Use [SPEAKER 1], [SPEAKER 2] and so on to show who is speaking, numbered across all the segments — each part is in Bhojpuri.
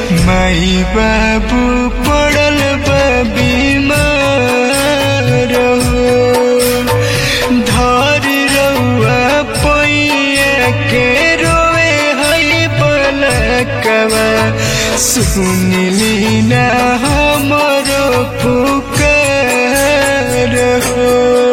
[SPEAKER 1] माई बाबू पड़ल बा बीमार हो धर रउआ पैया के रोए है पलकवा सुनली ना हमरो पुकार हो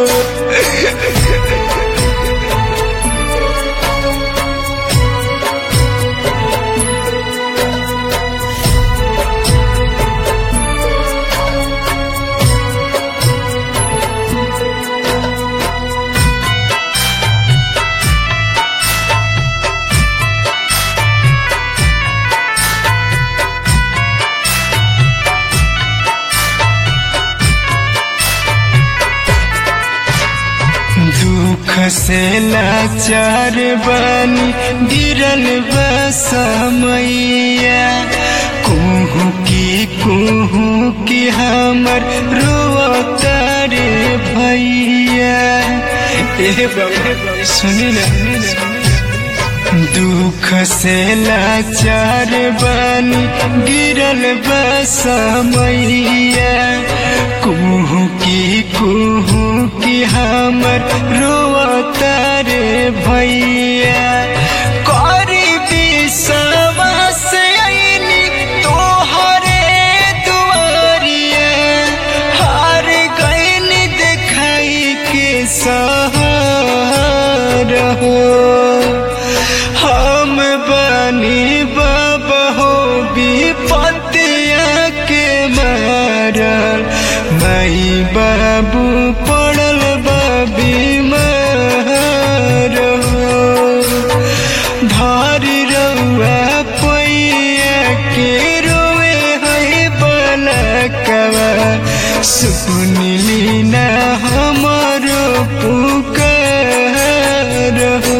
[SPEAKER 1] दुख से लाचार बानी गिरल बसमैया कुहू की कुहू की हमर रोतार भैया ए बाबा सुनी ना दुख से लाचार बानी गिरल बसमैया कुहू की कुहू की हमर रोतार भैया करी विश्वास आईनी तोहरे दुआरिया हार गईन देखाई के सहार हो हम बनी बाबा हो विपतिया के मारल माई बाबू पड़ल बा बीमार हो धारी रउआ पैया के रोए है बलकवा सुनली ना हमारो पुकार हो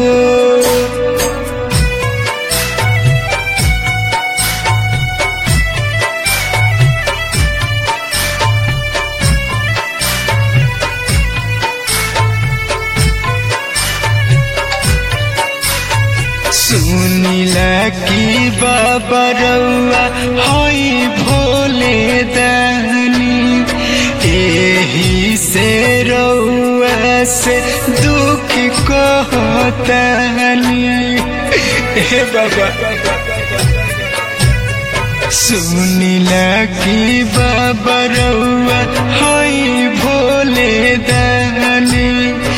[SPEAKER 1] सुनिला की बाबा रउआ हई भोले दानी एही से रउआ से दुख कहतानी ए बाबा सुनिला की बाबा रउआ हई भोले दानी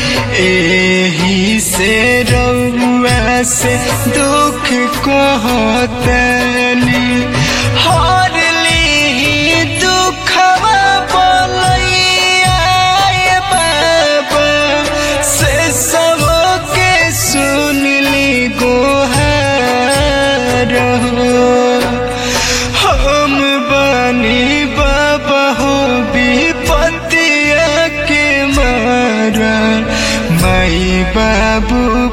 [SPEAKER 1] एही से रउआ से दुख कहतनी हर ली दुखवा बोलैया ए बाबा से सब के सुनली गोहार हो हम बनी बाबा हो विपतिया के मारा माई बाबू